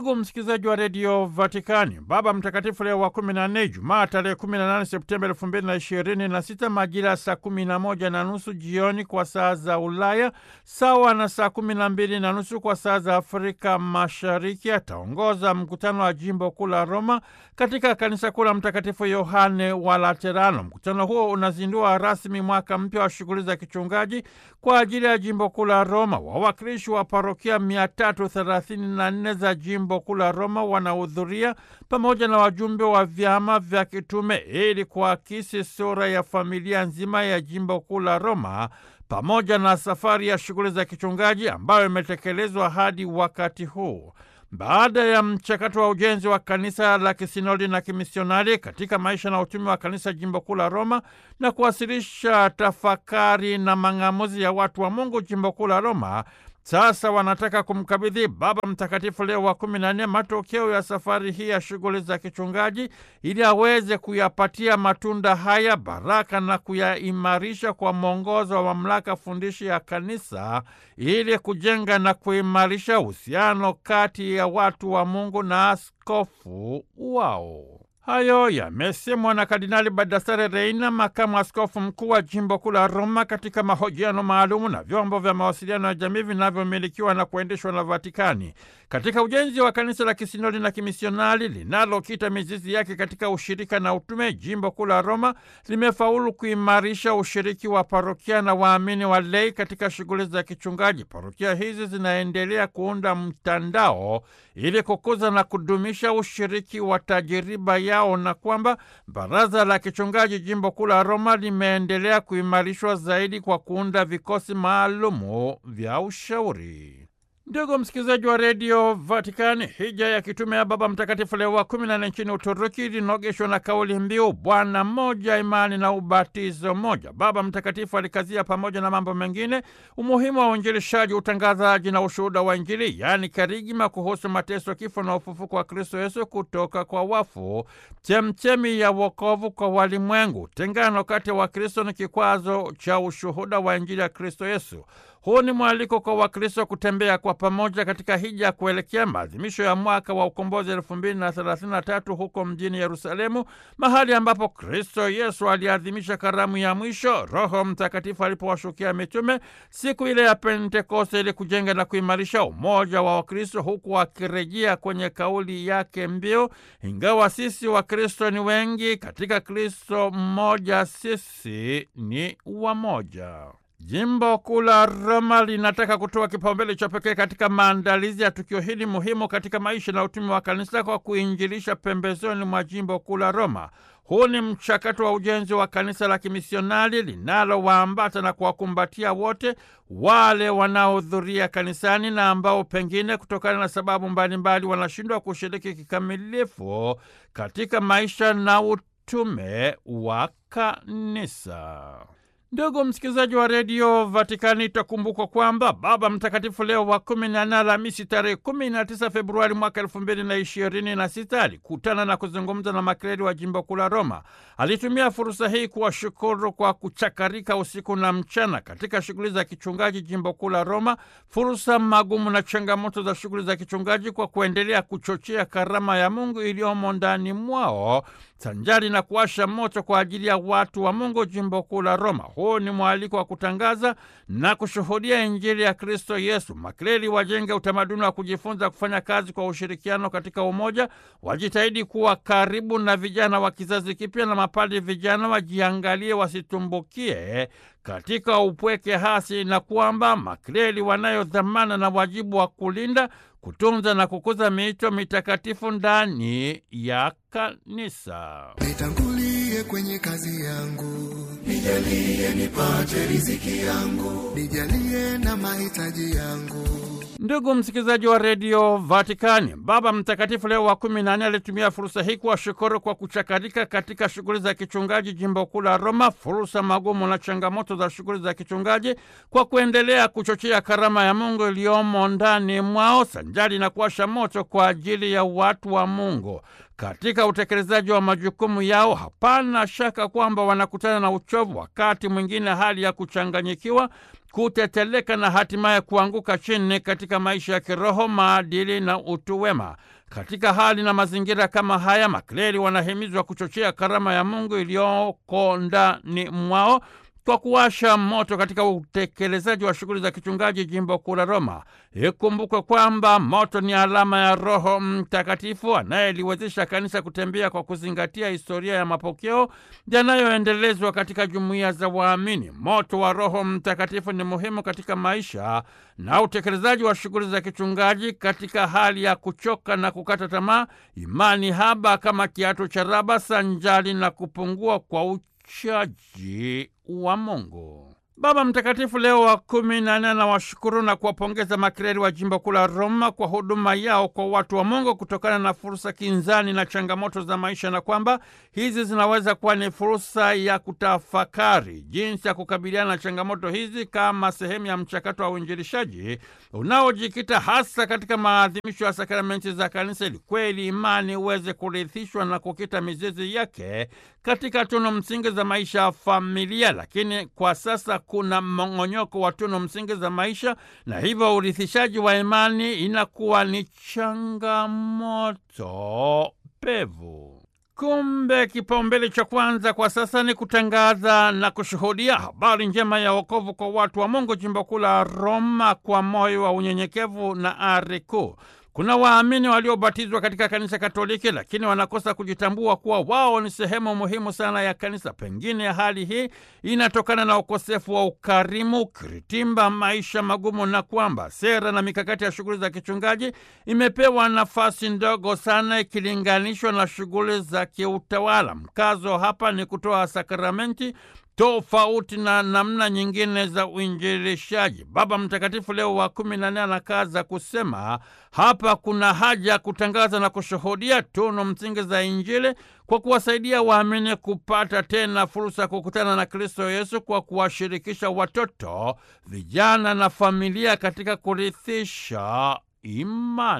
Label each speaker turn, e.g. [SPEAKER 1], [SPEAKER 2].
[SPEAKER 1] Ndugu msikilizaji wa redio Vatikani, Baba Mtakatifu Leo wa 14 Jumaa tarehe 18 Septemba 2026 majira ya saa 11 na nusu jioni kwa saa za Ulaya, sawa na saa 12 na nusu kwa saa za Afrika Mashariki, ataongoza mkutano wa jimbo kuu la Roma katika kanisa kuu la Mtakatifu Yohane wa Laterano. Mkutano huo unazindua rasmi mwaka mpya wa shughuli za kichungaji kwa ajili ya jimbo kuu la Roma. Wawakilishi wa parokia 334 za jimbo kuu la Roma wanahudhuria pamoja na wajumbe wa vyama vya kitume ili kuakisi sura ya familia nzima ya jimbo kuu la Roma pamoja na safari ya shughuli za kichungaji ambayo imetekelezwa hadi wakati huu. Baada ya mchakato wa ujenzi wa kanisa la kisinodi na kimisionari katika maisha na utumi wa kanisa jimbo kuu la Roma na kuwasilisha tafakari na mang'amuzi ya watu wa Mungu jimbo kuu la Roma, sasa wanataka kumkabidhi Baba Mtakatifu Leo wa kumi na nne matokeo ya safari hii ya shughuli za kichungaji ili aweze kuyapatia matunda haya baraka na kuyaimarisha kwa mwongozo wa mamlaka fundishi ya kanisa ili kujenga na kuimarisha uhusiano kati ya watu wa Mungu na askofu wao. Hayo yamesemwa na Kardinali Baldassare Reina, makamu askofu mkuu wa jimbo kuu la Roma, katika mahojiano maalumu na vyombo vya mawasiliano ya jamii vinavyomilikiwa na kuendeshwa na Vatikani katika ujenzi wa kanisa la kisinodi na kimisionari linalokita mizizi yake katika ushirika na utume. Jimbo kuu la Roma limefaulu kuimarisha ushiriki wa parokia na waamini wa lei katika shughuli za kichungaji. Parokia hizi zinaendelea kuunda mtandao ili kukuza na kudumisha ushiriki wa tajiriba yao na kwamba baraza la kichungaji jimbo kuu la Roma limeendelea kuimarishwa zaidi kwa kuunda vikosi maalumu vya ushauri. Ndugu msikilizaji wa redio Vatikani, hija ya kitume ya Baba Mtakatifu Leo wa kumi na nne nchini Uturuki ilinogeshwa na kauli mbiu Bwana mmoja, imani na ubatizo mmoja. Baba Mtakatifu alikazia pamoja na mambo mengine umuhimu wa uinjilishaji, utangazaji na ushuhuda wa Injili, yaani karigma kuhusu mateso, kifo na ufufuko wa Kristo Yesu kutoka kwa wafu, chemchemi ya wokovu kwa walimwengu. Tengano kati ya Wakristo ni kikwazo cha ushuhuda wa Injili ya Kristo Yesu. Huu ni mwaliko kwa Wakristo kutembea kwa pamoja katika hija ya kuelekea maadhimisho ya mwaka wa ukombozi elfu mbili na thelathini na tatu huko mjini Yerusalemu, mahali ambapo Kristo Yesu aliadhimisha karamu ya mwisho, Roho Mtakatifu alipowashukia mitume siku ile ya Pentekoste, ili kujenga na kuimarisha umoja wa Wakristo, huku akirejea kwenye kauli yake mbiu, ingawa sisi Wakristo ni wengi, katika Kristo mmoja sisi ni wamoja. Jimbo kuu la Roma linataka kutoa kipaumbele cha pekee katika maandalizi ya tukio hili muhimu katika maisha na utumi wa kanisa kwa kuinjilisha pembezoni mwa jimbo kuu la Roma. Huu ni mchakato wa ujenzi wa kanisa la kimisionari linalowaambata na kuwakumbatia wote wale wanaohudhuria kanisani na ambao pengine kutokana na sababu mbalimbali wanashindwa kushiriki kikamilifu katika maisha na utume wa kanisa. Ndugu msikilizaji wa redio Vatikani, itakumbukwa kwamba Baba Mtakatifu Leo wa kumi na nne Alhamisi tarehe kumi na tisa Februari mwaka elfu mbili na ishirini na sita alikutana na kuzungumza na makleri wa jimbo kuu la Roma. Alitumia fursa hii kuwashukuru kwa kuchakarika usiku na mchana katika shughuli za kichungaji jimbo kuu la Roma, fursa magumu na changamoto za shughuli za kichungaji kwa kuendelea kuchochea karama ya Mungu iliyomo ndani mwao sanjari na kuwasha moto kwa ajili ya watu wa Mungu jimbo kuu la Roma. Huu ni mwaliko wa kutangaza na kushuhudia Injili ya Kristo Yesu. Makleli wajenge utamaduni wa kujifunza kufanya kazi kwa ushirikiano katika umoja, wajitahidi kuwa karibu na vijana wa kizazi kipya, na mapadi vijana wajiangalie wasitumbukie katika upweke hasi, na kwamba makleli wanayo dhamana na wajibu wa kulinda kutunza na kukuza miito mitakatifu ndani ya kanisa.
[SPEAKER 2] Nitangulie kwenye kazi yangu, nijalie nipate riziki yangu, nijalie na mahitaji yangu.
[SPEAKER 1] Ndugu msikilizaji wa redio Vatikani, Baba Mtakatifu Leo wa kumi na nne alitumia fursa hii kuwashukuru kwa kuchakarika katika shughuli za kichungaji jimbo kuu la Roma, fursa magumu na changamoto za shughuli za kichungaji, kwa kuendelea kuchochea karama ya Mungu iliyomo ndani mwao, sanjari na kuwasha moto kwa ajili ya watu wa Mungu. katika utekelezaji wa majukumu yao. Hapana shaka kwamba wanakutana na uchovu, wakati mwingine hali ya kuchanganyikiwa, kuteteleka na hatimaye kuanguka chini katika maisha ya kiroho, maadili na utu wema. Katika hali na mazingira kama haya, makleri wanahimizwa kuchochea karama ya Mungu iliyoko ndani mwao kwa kuwasha moto katika utekelezaji wa shughuli za kichungaji jimbo kuu la Roma. Ikumbukwe kwamba moto ni alama ya Roho Mtakatifu anayeliwezesha kanisa kutembea kwa kuzingatia historia ya mapokeo yanayoendelezwa katika jumuiya za waamini. Moto wa Roho Mtakatifu ni muhimu katika maisha na utekelezaji wa shughuli za kichungaji katika hali ya kuchoka na kukata tamaa, imani haba kama kiatu cha raba, sanjali na kupungua kwa uchaji wa Mungu. Baba Mtakatifu Leo wa kumi na nne anawashukuru na kuwapongeza makreri wa jimbo kuu la Roma kwa huduma yao kwa watu wa Mungu kutokana na fursa kinzani na changamoto za maisha, na kwamba hizi zinaweza kuwa ni fursa ya kutafakari jinsi ya kukabiliana na changamoto hizi kama sehemu ya mchakato wa uinjilishaji unaojikita hasa katika maadhimisho ya sakramenti za Kanisa, ili kweli imani iweze kurithishwa na kukita mizizi yake katika tunu msingi za maisha ya familia. Lakini kwa sasa kuna mmong'onyoko wa tunu msingi za maisha, na hivyo urithishaji wa imani inakuwa ni changamoto pevu. Kumbe kipaumbele cha kwanza kwa sasa ni kutangaza na kushuhudia habari njema ya wokovu kwa watu wa Mungu jimbo kuu la Roma kwa moyo wa unyenyekevu na ari kuu. Kuna waamini waliobatizwa katika kanisa Katoliki lakini wanakosa kujitambua kuwa wao ni sehemu muhimu sana ya kanisa. Pengine hali hii inatokana na ukosefu wa ukarimu, kiritimba, maisha magumu, na kwamba sera na mikakati ya shughuli za kichungaji imepewa nafasi ndogo sana ikilinganishwa na shughuli za kiutawala. Mkazo hapa ni kutoa sakramenti tofauti na namna nyingine za uinjilishaji. Baba Mtakatifu Leo wa kumi na nne anakaza kusema hapa kuna haja ya kutangaza na kushuhudia tunu msingi za Injili kwa kuwasaidia waamini kupata tena fursa ya kukutana na Kristo Yesu kwa kuwashirikisha watoto, vijana na familia katika kurithisha imani.